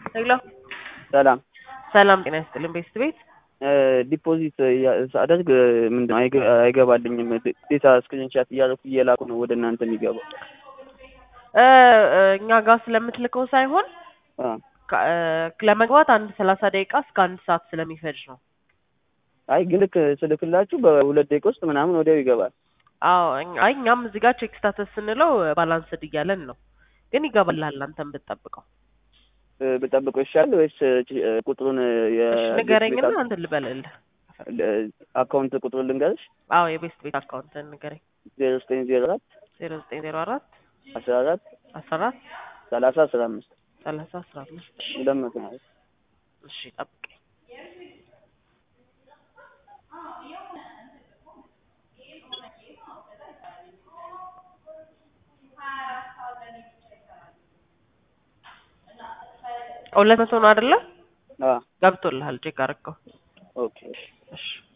ሄሎ ሰላም ሰላም ጤና ይስጥልን ቤስት ቤት ዲፖዚት ሳደርግ ምንድን ነው አይገ- አይገባልኝም። ዴታ ስክሪንሻት እያደረኩ እየላኩ ነው ወደ እናንተ የሚገባው። እ እ እኛ ጋር ስለምትልከው ሳይሆን አ፣ ከ- እ ለመግባት አንድ ሰላሳ ደቂቃ እስከ አንድ ሰዓት ስለሚፈጅ ነው። አይ ግን ልክ ስልክላችሁ በሁለት ደቂቃ ውስጥ ምናምን ወዲያው ይገባል። አዎ እኛ- አይ እኛም እዚህ ጋር ቼክ ስታተስ ስንለው ባላንስድ እያለን ነው፣ ግን ይገባልሃል አንተም ብትጠብቀው። እ፣ ብጠብቀው ይሻላል ወይስ እ፣ ቁጥሩን የ- እሺ ንገረኝና አንተ ልበልልህ። አካውንት ቁጥሩን ልንገርሽ አዎ የቤስት ቤት አካውንት ንገረኝ። ዜሮ ዘጠኝ ዜሮ አራት ዜሮ ዘጠኝ ዜሮ አራት አስራ አራት አስራ አራት ሰላሳ አስራ አምስት ሰላሳ አስራ አምስት ሁለት መቶ ማለት እሺ ጠብቀኝ። ሁለት መቶ ነው አይደለ? አ ገብቶልሃል። ቼክ አድርገው። ኦኬ እሺ